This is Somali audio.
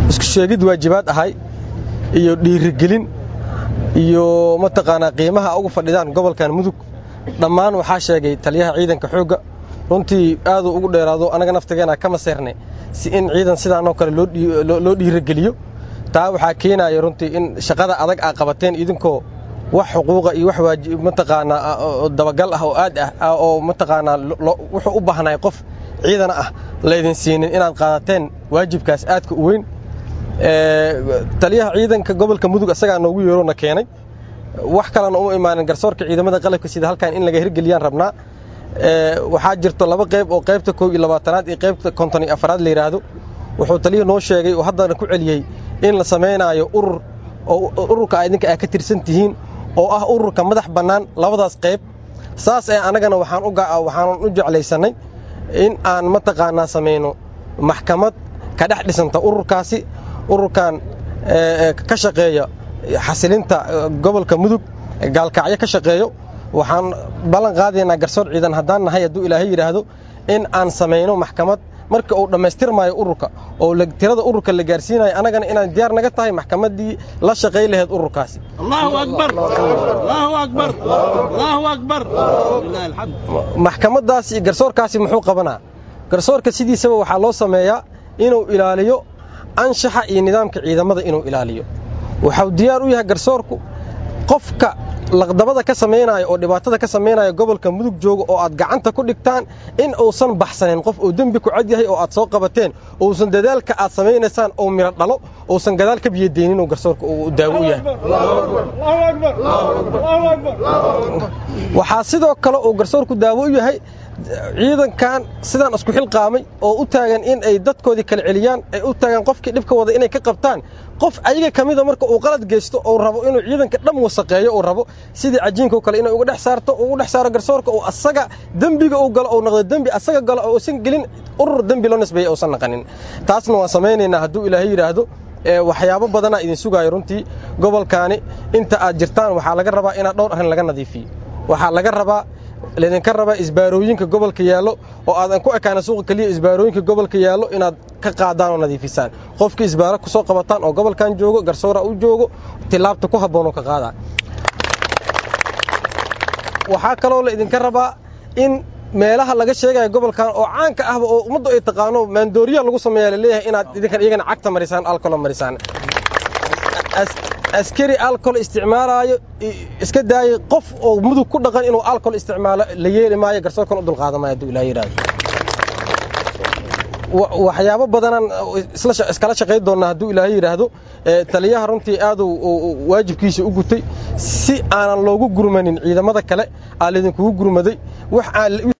isku sheegid waajibaad ahay iyo dhiirigelin iyo mataqaanaa qiimaha ugu fadhidaan gobolkan mudug dhammaan waxaa sheegay taliyaha ciidanka xoogga runtii aaduu ugu dheeraado annaga naftigeena kama seernay si in ciidan sidaanoo kale loo dhiirigeliyo taa waxaa keenaya runtii in shaqada adag aa qabateen idinkoo wax xuquuqa iyo wax mataqaanaa dabagal ah oo aad ah oo mataqaanaa wuxuu u baahnay qof ciidana ah laydin siinin inaad qaadateen waajibkaas aadka u weyn taliyaha ciidanka gobolka mudug isagaa noogu yeerona keenay wax kalena uma imaanin garsoorka ciidamada qalabka sida halkan in laga hirgeliyaan rabnaa waxaa jirto laba qayb oo qaybta koob iyo labaatanaad iyo qaybta konton iyo afaraad la yidhaahdo wuxuu taliya noo sheegay oo haddana ku celiyey in la samaynaayo urur oo ururka idinka aa ka tirsan tihiin oo ah ururka madax bannaan labadaas qayb saas ee annagana waxaan waxaanan u jeclaysannay in aan mataqaanaa samayno maxkamad ka dhex dhisanta ururkaasi ururkan ka shaqeeya xasilinta gobolka mudug gaalkacyo ka shaqeeyo waxaan ballan qaadaynaa garsoor ciidan haddaan nahay hadduu ilaahay yidhaahdo in aan samayno maxkamad marka uu dhammaystirmaayo ururka oo tirada ururka la gaarsiinayo annagana inaan diyaar naga tahay maxkamaddii la shaqay lahayd ururkaasi maxkamaddaasi iyo garsoorkaasi muxuu qabanaa garsoorka sidiisaba waxaa loo sameeyaa inuu ilaaliyo anshaxa iyo nidaamka ciidamada inuu ilaaliyo waxau diyaar u yahay garsoorku qofka laqdabada ka samaynaayo oo dhibaatada ka samaynaya gobolka mudug jooga oo aad gacanta ku dhigtaan in uusan baxsanin qof uu dembi ku cad yahay oo aad soo qabateen uusan dadaalka aad samaynaysaan uu midho dhalo uusan gadaal ka biyadeynin garsoorka uu daawo u yahay waxaa sidoo kale uu garsoorku daawo u yahay ciidankan sidaan isku xilqaamay oo u taagan in ay dadkoodii kala celiyaan ay u taagan qofkii dhibka wada inay ka qabtaan qof ayaga ka mida marka uu qalad geysto uu rabo inuu ciidanka dham wasaqeeyo uu rabo sidii cajiinkao kale inay uga dhex saarto ugu dhex saaro garsoorka uu asaga dembiga uu galo uu noqdo dembi asaga galo oo uusan gelin urur dembi loo nisbeeya uusan naqanin taasna waan samaynaynaa hadduu ilaahay yidhaahdo waxyaabo badanaa idin sugaayo runtii gobolkaani inta aad jirtaan waxaa laga rabaa inaad dhowr arrin laga nadiifiyo waxaa laga rabaa laydinka rabaa isbaarooyinka gobolka yaallo oo aadan ku ekaana suuqa keliya isbaarooyinka gobolka yaallo inaad ka qaadaan oo nadiifisaan qofkii isbaaro ku soo qabataan oo gobolkan joogo garsoora u joogo tilaabta ku habboonoo ka qaadaa waxaa kaloo la idinka rabaa in meelaha laga sheegaya gobolkan oo caanka ahba oo ummaddu ay taqaano maandooriya lagu sameeyaa laleeyahay inaad idinkan iyagana cagta marisaan alkolo marisaan askari alcol isticmaalaayo iska daayay qof oo mudug ku dhaqan inuu alcol isticmaalo la yeeli maayo garsoorkan u dulqaadamaayo hadduu ilaah yidhaahdo waxyaabo badanaan iskala shaqayn doonnaa hadduu ilaahay yidhaahdo taliyaha runtii aaduu waajibkiisa u gutay si aanan loogu gurmanin ciidamada kale aa laydinkugu gurmaday wax aan